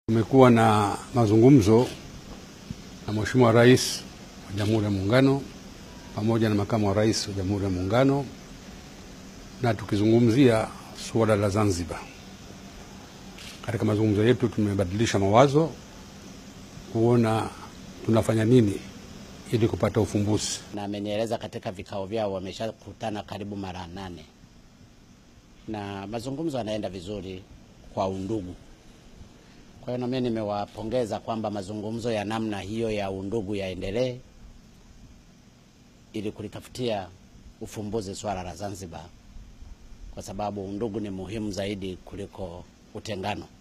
Tumekuwa na mazungumzo na Mheshimiwa Rais wa Jamhuri ya Muungano pamoja na Makamu wa Rais wa Jamhuri ya Muungano na tukizungumzia suala la Zanzibar. Katika mazungumzo yetu tumebadilisha mawazo kuona tunafanya nini ili kupata ufumbuzi. na amenieleza katika vikao vyao wameshakutana karibu mara nane na mazungumzo yanaenda vizuri kwa undugu. Kwa hiyo na mimi nimewapongeza kwamba mazungumzo ya namna hiyo ya undugu yaendelee ili kulitafutia ufumbuzi swala la Zanzibar, kwa sababu undugu ni muhimu zaidi kuliko utengano.